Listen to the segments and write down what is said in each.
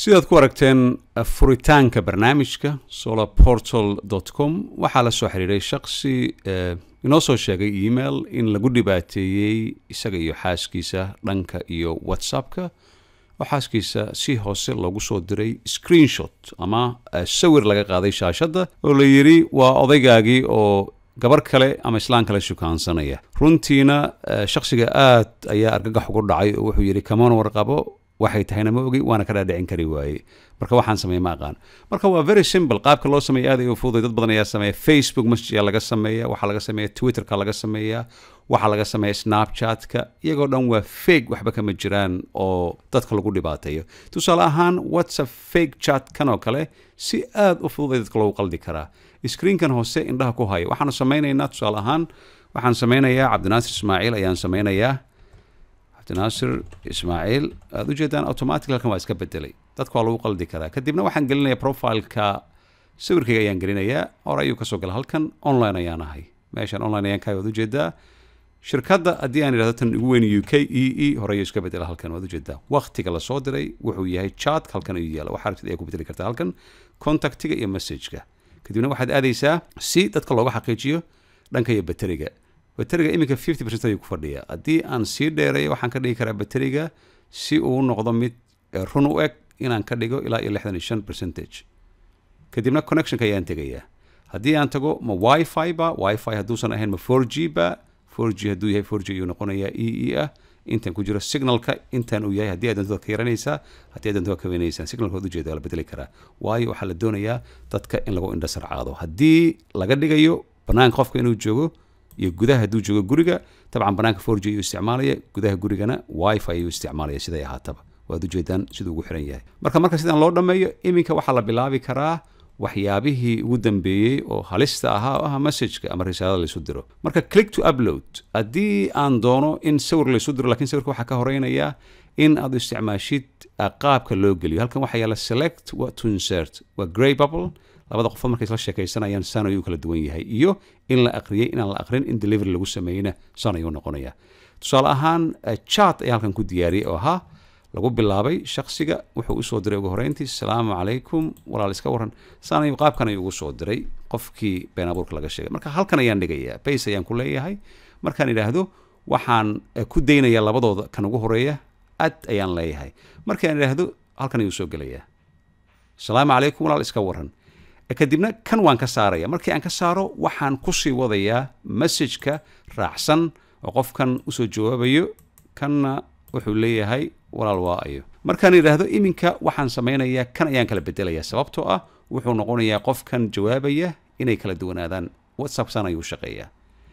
sidaad ku aragteen furitaanka barnaamijka solarportal com waxaa la soo xiriiray shaksi inoo soo sheegay email in lagu dhibaateeyey isaga iyo xaaskiisa dhanka iyo whatsappka oo xaaskiisa si hoose loogu soo diray screenshot ama sawir laga qaaday shaashadda oo la yidhi waa odaygaagii oo gabar kale ama islaan kale shukaansanaya runtiina shaksiga aad ayaa argagax ugu dhacay oo wuxuu yidhi kaman warqabo waxay tahayna ma ogi waana ka dhaadhicin kari waaye marka waxaan sameeye ma aqaan marka waa very simple qaabka loo sameeya aad ay u fududay dad badan ayaa sameeya facebook messenger laga sameeya waxaa laga sameeya twitterka laga sameeya waxaa laga sameeya snapchatka iyagoo dhan waa fake waxba kama jiraan oo dadka lagu dhibaateeyo tusaale ahaan whatsapp fake chat kan oo kale si aad u fududay dadka loogu qaldi karaa screenkan hoose indhaha ku haya waxaanu sameynaynaa tusaale ahaan waxaan sameynayaa cabdinaasir ismaaciil ayaan sameynayaa cabdinaasir ismaaciil aad ujeedaan automatic halkan waa iska bedelay dadka waa lagu qaldi karaa kadibna waxaan gelinaya profileka sawirkayga ayaan gelinayaa hore ayuu kasoo gala halkan online ayaan ahay meeshaan online ayaan kahay waad ujeedaa shirkadda haddii aan idhahdo tan ugu weyn u k e e hore ayuu iska bedela halkan waad ujeedaa waqtiga lasoo diray wuxuu yahay chat halkan ayuu yaala waxaa rabtid ayaa ku bedeli kartaa halkan contactiga iyo messageka kadibna waxaad aadaysaa si dadka looga xaqiijiyo dhanka iyo bateriga bateriga iminka fifty percent ayuu ku fadhiya haddii aan sii dheereeyo waxaan ka dhigi karaa bateriga si uu noqdo mid run u eg inaan ka dhigo ilaa iyo lixdan iyo shan percentage kadibna connectionka ayaan tegayaa haddii aan tago ma wifi ba wifi hadduusan ahayn ma four g ba four g hadduu yahay four g ayuu noqonayaa e e ah intan ku jiro signalka intan uu yahay haddii aad doonto ka yaranaysaa haddii aad doonto ka weynaysaa signalka waad ujeeda waa la bedeli karaa waayo waxaa la doonayaa dadka in lagu indha sarcaado haddii laga dhigayo banaanka qofka inuu joogo iyo gudaha hadduu joogo guriga dabcan banaanka four g ayuu isticmaalaya gudaha gurigana wifi ayuu isticmaalaya siday ahaataba waad ujeedaan siduu ugu xiran yahay marka marka sidaan loo dhammeeyo iminka waxaa la bilaabi karaa waxyaabihii ugu dambeeyey oo halista ahaa oo ah messageka ama risaalada laysu diro marka click to upload haddii aan doono in sawir laysu diro lakiin sawirka waxaa ka horeynaya in aad isticmaashid qaabka loo geliyo halkan waxaa yaala select wa to insert waa grey bubble labada qofood markay isla sheekaysanayaan san ayuu kala duwan yahay iyo in la aqriyey inaan la aqrin in delivery lagu sameeyeyna san ayuu noqonaya tusaale ahaan chat ayaa halkan ku diyaariyey oo ahaa lagu bilaabay shaksiga wuxuu usoo diray ugu horeyntii asalaamu calaykum walaal iska waran san ayuu qaabkan ayuu ugu soo diray qofkii been abuurka laga sheegay marka halkan ayaan dhigayaa base ayaan ku leeyahay markaan idhaahdo waxaan ku daynayaa labadooda kan ugu horeeya ad ayaan leeyahay markaan idhaahdo halkan ayuu soo gelayaa asalaamu calaykum walaal iska waran kadibna kan waan ka saaraya markii aan ka saaro waxaan kusii wadayaa messageka raacsan oo qofkan usoo jawaabayo kanna wuxuu leeyahay walaal waa ayo markaan idhaahdo iminka waxaan samaynayaa kan ayaan kala bedelaya sababtoo ah wuxuu noqonayaa qofkan jawaabaya inay kala duwanaadaan whatsapp san ayuu shaqeeyaa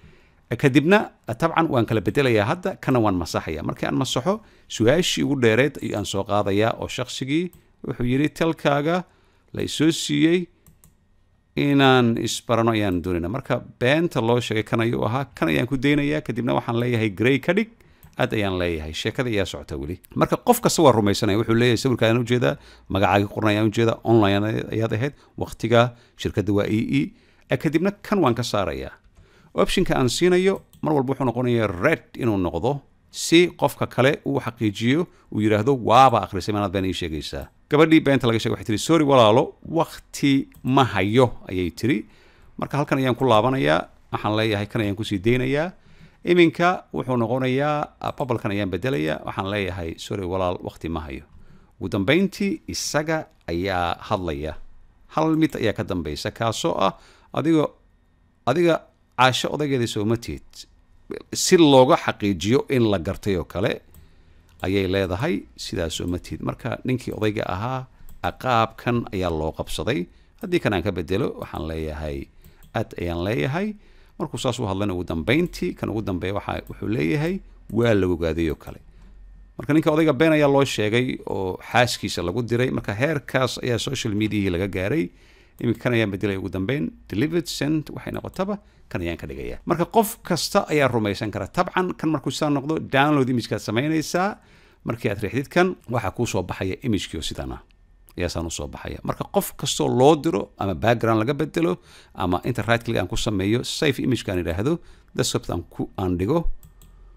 kadibna tabcan waan kala bedelayaa hadda kana waan masaxaya markii aan masaxo su-aashii ugu dheereed ayuu aan soo qaadayaa oo shaksigii wuxuu yidhi talkaaga la isoo siiyey inaan isbarano ayaan doonayna marka beenta loo sheegay kan ayuu ahaa kan ayaan ku daynayaa kadibna waxaan leeyahay grey ka dhig aad ayaan leeyahay sheekada ayaa socota weli marka qof kasta waa rumaysanaya wuxuu leeyahay sawirka ayaan ujeedaa magacaagii qoran ayaan ujeedaa online ayaad ahayd waqtiga shirkadda waa e e kadibna kan waan ka saarayaa optionka aan siinayo mar walba wuxuu noqonayaa red inuu noqdo si qofka kale uu xaqiijiyo uu yidhaahdo waaba akhrisay maanaad been ii sheegaysaa gabadhii beenta laga shegay waxay tiri sorry walaalo wakti ma hayo ayay tiri marka halkan ayaan ku laabanayaa waxaan leeyahay kan ayaan kusii daynayaa iminka wuxuu noqonayaa babalkan ayaan bedelayaa waxaan leeyahay sorry walaal wakti ma hayo ugu dambeyntii isaga ayaa hadlaya hal mid ayaa ka dambaysa kaasoo ah adigo adiga caasho odaygeeda sooma tiid si looga xaqiijiyo in la gartay oo kale ayay leedahay sidaas sooma tiid marka ninkii odayga ahaa qaabkan ayaa loo qabsaday haddii kan aan ka bedelo waxaan leeyahay ad ayaan leeyahay markuu saas u hadlayna ugu dambeyntii kan ugu dambeeya waxa wuxuu leeyahay waa la ogaaday oo kale marka ninka odayga been ayaa loo sheegay oo xaaskiisa lagu diray marka heerkaas ayaa social mediahii laga gaaray iminka kan ayaan bedelaya ugu dambeyn delivered sent waxay noqotaba kan ayaan ka dhigaya marka qof kasta ayaa rumaysan kara tabcan kan markuu sidaa noqdo download imagekaad samaynaysaa markii aad riixdid kan waxaa kuu soo baxaya imagekii oo sidaan ah ayaasaan usoo baxaya marka qof kastoo loo diro ama background laga bedelo ama inta right click aan ku sameeyo safe imageka aan idhaahdo desktop aan ku aan dhigo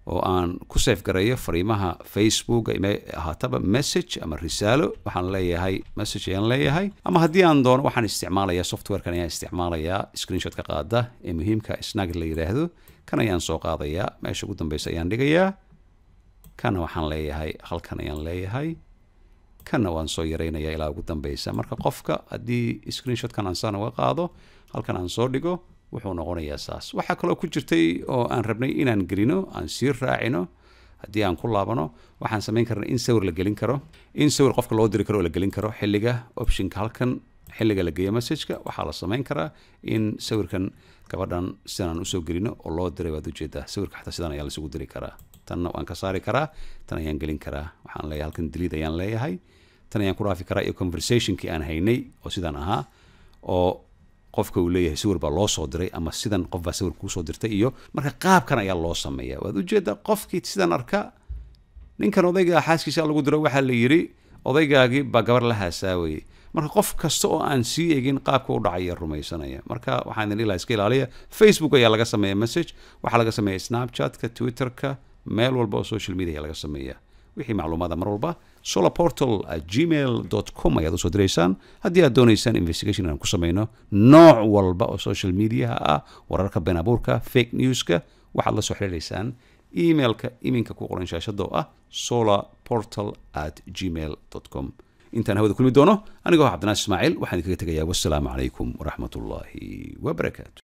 oo aan ku safe gareeyo fariimaha facebook ime ahaataba message ama risaalo waxaan leeyahay message ayaan leeyahay ama haddii aan doono waxaan isticmaalayaa softwarekan ayaan isticmaalayaa screenshot ka qaada ee muhiimka snag la yidhaahdo kan ayaan soo qaadayaa meesha ugu dambeysa ayaan dhigayaa kana waxaan leeyahay halkan ayaan leeyahay kana waan soo yaraynaya ilaa ugu dambeysa marka qofka haddii screenshotkan aan saan uga qaado halkan aan soo dhigo wuxuu noqonayaa saas waxaa kaloo ku jirtay oo aan rabnay inaan gelino aan sii raacino haddii aan ku laabano waxaan samayn karna in sawir la gelin karo in sawir qofka loo diri karo oo la gelin karo xilliga optionka halkan xilliga la geeyo messageka waxaa la samayn karaa in sawirkan gabadhan sidaan usoo gelino oo loo diray waad ujeedaa sawirka xataa sidan ayaa laisugu diri karaa tanna waan ka saari karaa tan ayaan gelin karaa waxaan leeyahay halkan daliid ayaan leeyahay tan ayaan ku dhaafi karaa iyo conversationkii aan haynay oo sidaan ahaa oo qofka uu leeyahay sawir baa loo soo diray ama sidan qof baa sawir kuusoo dirtay iyo marka qaabkan ayaa loo sameeya waad ujeedaa qofkii sidan arka ninkan odayga xaaskiisa lagu diro waxaa la yidhi odaygaagii baa gabar la haasaawayay marka qof kasta oo aan sii egin qaabka u dhacaya rumaysanaya marka waxaan idin ilaa iska ilaaliya facebook ayaa laga sameeya message waxaa laga sameeya snapchatka twitterka meel walba oo social media ayaa laga sameeya wixii macluumaada mar walba solarportal at gmail com ayaad usoo diraysaan haddii aad doonaysaan investigation inaan ku sameyno nooc walba oo social mediaha ah wararka been abuurka fake newska waxaad la soo xiriiraysaan emailka iminka ku qoran shaashada oo ah solarportal at gmail com intaan hawada kulmi doono anigoo cabdinaas ismaaciil waxaan idinkaga tegayaa wassalaamu calaykum waraxmat ullaahi wabarakaatu